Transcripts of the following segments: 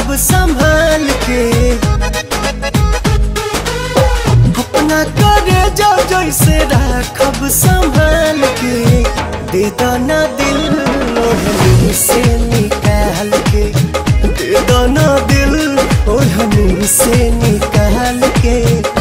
राखब संभाल के अपना करे जा जैसे राखब संभाल के दे दाना दिल ओढ़नी से निकाल के दे दाना दिल ओढ़नी से निकाल के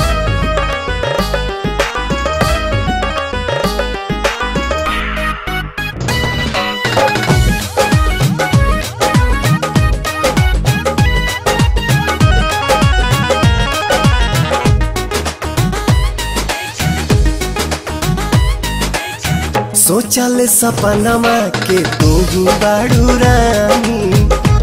सोचल सपनमा के तू बाड़ू रानी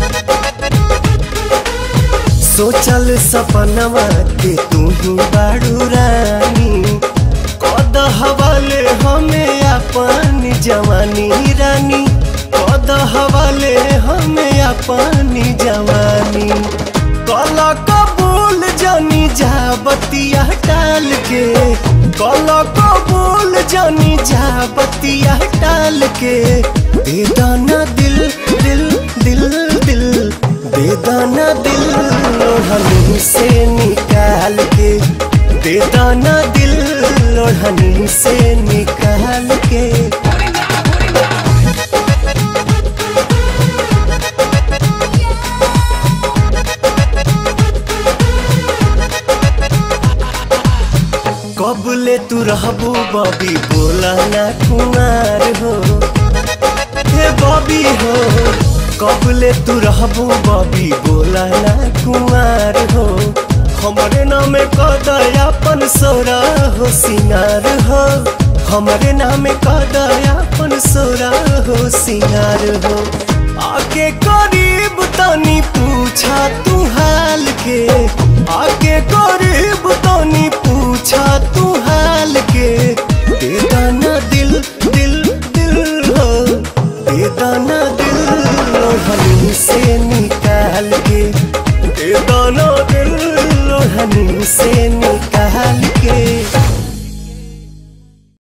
सोचल सपनमा के तू बाड़ू रानी कद हवाले हमें अपन जवानी रानी कद हवाले हमें अपन जवानी कल कबूल जानी जा बतिया टाल के कल कबूल जानी जा बतिया टाल के दे दाना दिल दिल दिल दिल दे दाना दिल लोढ़नी से निकाल के दे दाना दिल लोढ़नी से निकाल के कबले तू रहबू बबी बोला ना कुमार हो हे बबी हो कबले तू रहबू बबी बोला ना कुमार हो हमरे नाम कदयापन सोरा हो सिंगार हो हमरे नाम कदयापन सोरा हो सिंगार हो आके करीब तनी पूछा तू हाल के आके करीब तनी पूछा तू हाल के दे दाना दिल दिल दिल हो दे दाना दिल लोहनी से निकाल के दे दाना दिल लोहनी से निकाल